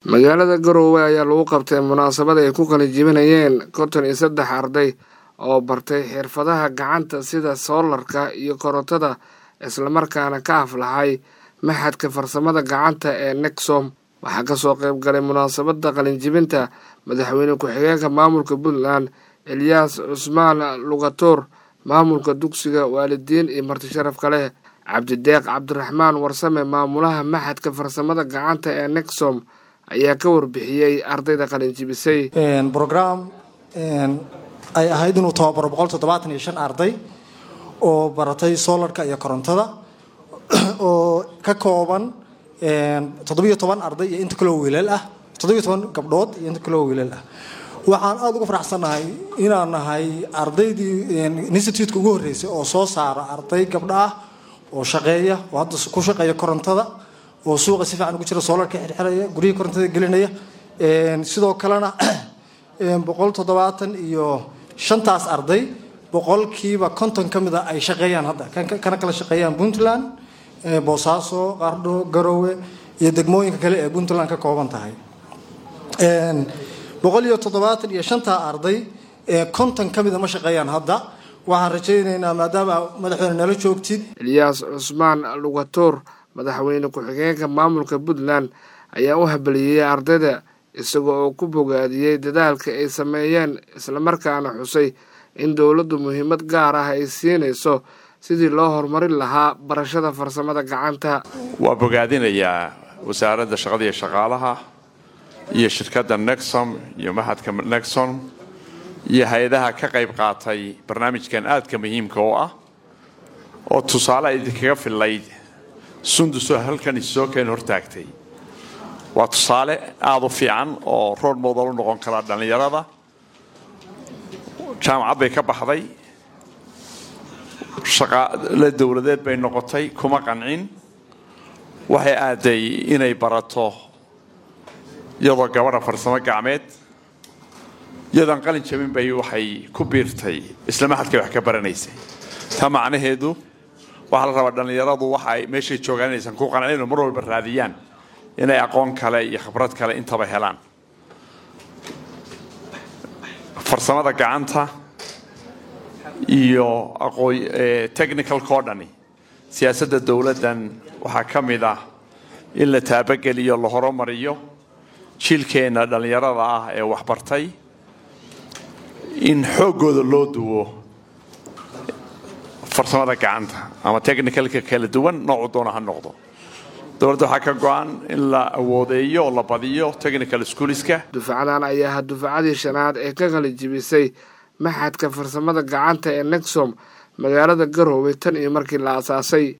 magaalada garoowe ayaa lagu qabtay munaasabad ay ku qalinjibinayeen konton iyo saddex arday oo bartay xirfadaha gacanta sida soolarka iyo korontada islamarkaana ka aflaxay maxadka farsamada gacanta ee nexom waxaa kasoo qayb galay munaasabada qalinjibinta madaxweyne ku-xigeenka maamulka puntland elyaas cusmaan lugatoor maamulka dugsiga waalidiin iyo marti sharaf kale cabdideeq cabdiraxmaan warsame maamulaha maxadka farsamada gacanta ee nexom ayaa ka warbixiyey ardayda qalinjibisay brogram ay ahayd inuu tababaro boqol toddobaatan iyo shan arday oo baratay solarka iyo korontada oo ka kooban toddobiyo toban arday iyo inta kaloo wiilal ah toddobiyo toban gabdhood iyo inta kaloo wiilal ah waxaan aada uga faraxsannahay inaan nahay ardaydii institutka ugu horreysay oo soo saara arday gabdho ah oo shaqeeya oo hadda ku shaqeeya korontada oo suuqa si fiican ugu jira soolarka xirxiraya guryihii korontada gelinaya sidoo kalena boqol toddobaatan iyo shantaas arday boqolkiiba konton ka mid a ay shaqeeyaan hadda kana kala shaqeeyaan puntland boosaaso qardho garowe iyo degmooyinka kale ee puntland ka kooban tahay boqol iyo toddobaatan iyo shantaa arday konton ka mida ma shaqeeyaan hadda waxaan rajaynaynaa maadaama madaxweyne nala joogtid elyaas cusmaan lugatoor madaxweyne ku-xigeenka maamulka puntland ayaa u habaliyey ardayda isaga oo ku bogaadiyey dadaalka ay sameeyeen islamarkaana xusay in dowladdu muhiimad gaar ah ay siinayso sidii loo horumarin lahaa barashada farsamada gacanta waa bogaadinayaa wasaaradda shaqada iyo shaqaalaha iyo shirkadda nexom iyo maxadka nexom iyo hay-adaha ka qayb qaatay barnaamijkan aadka muhiimka oo ah oo tusaale idinkaga fillayd sundusoo halkan isoo keen hortaagtay waa tusaale aada u fiican oo rood modal u noqon karaa dhallinyarada jaamacad bay ka baxday shaqaale dowladeed bay noqotay kuma qancin waxay aaday inay barato iyadoo gabadha farsamo gacmeed iyadoon qalin jabin bay waxay ku biirtay isla maxadkay wax ka baranaysay taa macnaheedu waxaa la rabaa dhallinyaradu waxaay meeshay joogaan inaysan ku qancin oo mar walba raadiyaan inay aqoon kale iyo khibrad kale intaba helaan farsamada gacanta iyo aqoon technicalkao dhani siyaasadda dowladdan waxaa ka mid ah in la taabageliyo la horumariyo jiilkeenna dhallinyarada ah ee waxbartay in xooggooda loo duwo farsamada gacanta ama technicalka kala duwan noocu doona ha noqdo dowladda waxaa ka go-an in la awoodeeyo oo la badiyo technical schooliska dufcadan ayaa ha dufcadii shanaad ee ka qalijibisay maxadka farsamada gacanta ee nexom magaalada garoowe tan iyo markii la asaasay